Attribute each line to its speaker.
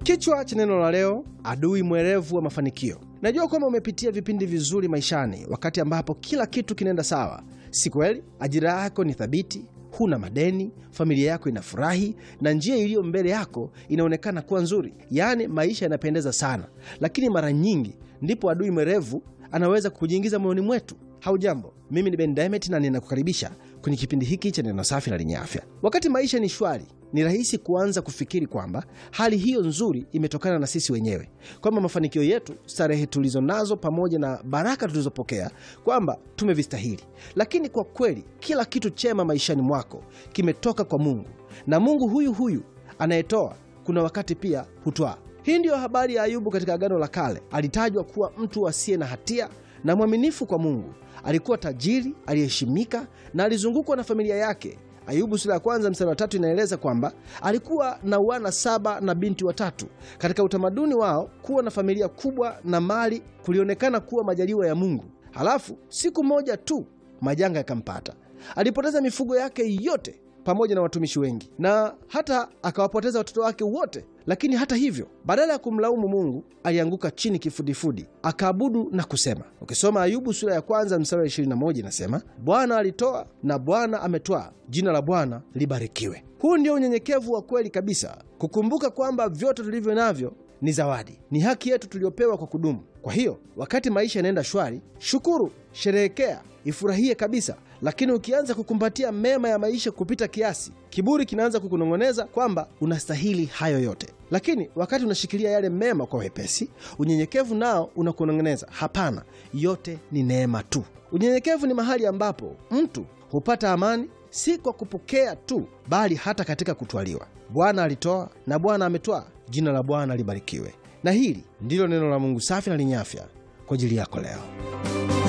Speaker 1: Kichwa cha neno la leo, adui mwerevu wa mafanikio. Najua kwamba umepitia vipindi vizuri maishani, wakati ambapo kila kitu kinaenda sawa, si kweli? Ajira yako ni thabiti, huna madeni, familia yako inafurahi na njia iliyo mbele yako inaonekana kuwa nzuri, yaani maisha yanapendeza sana. Lakini mara nyingi ndipo adui mwerevu anaweza kujiingiza moyoni mwetu. Haujambo, mimi ni Ben Diamond na ninakukaribisha kwenye kipindi hiki cha neno safi na lenye afya. Wakati maisha ni shwari, ni rahisi kuanza kufikiri kwamba hali hiyo nzuri imetokana na sisi wenyewe, kwamba mafanikio yetu, starehe tulizo nazo, pamoja na baraka tulizopokea, kwamba tumevistahili. Lakini kwa kweli, kila kitu chema maishani mwako kimetoka kwa Mungu, na Mungu huyu huyu anayetoa kuna wakati pia hutwaa. Hii ndiyo habari ya Ayubu katika Agano la Kale. Alitajwa kuwa mtu asiye na hatia na mwaminifu kwa Mungu. Alikuwa tajiri, aliyeheshimika na alizungukwa na familia yake. Ayubu sura ya kwanza mstari wa tatu inaeleza kwamba alikuwa na wana saba na binti watatu. Katika utamaduni wao, kuwa na familia kubwa na mali kulionekana kuwa majaliwa ya Mungu. Halafu siku moja tu majanga yakampata. Alipoteza mifugo yake yote pamoja na watumishi wengi na hata akawapoteza watoto wake wote. Lakini hata hivyo, badala ya kumlaumu Mungu, alianguka chini kifudifudi, akaabudu na kusema. Ukisoma Ayubu sura ya kwanza mstari wa 21 inasema, Bwana alitoa na Bwana ametwaa, jina la Bwana libarikiwe. Huu ndio unyenyekevu wa kweli kabisa, kukumbuka kwamba vyote tulivyo navyo ni zawadi, ni haki yetu tuliyopewa kwa kudumu. Kwa hiyo wakati maisha yanaenda shwari, shukuru, sherehekea, ifurahie kabisa. Lakini ukianza kukumbatia mema ya maisha kupita kiasi, kiburi kinaanza kukunong'oneza kwamba unastahili hayo yote. Lakini wakati unashikilia yale mema kwa wepesi, unyenyekevu nao unakunong'oneza hapana, yote ni neema tu. Unyenyekevu ni mahali ambapo mtu hupata amani, si kwa kupokea tu, bali hata katika kutwaliwa. Bwana alitoa na Bwana ametwaa, jina la Bwana libarikiwe. Na hili ndilo neno la Mungu safi na lenye afya kwa ajili yako leo.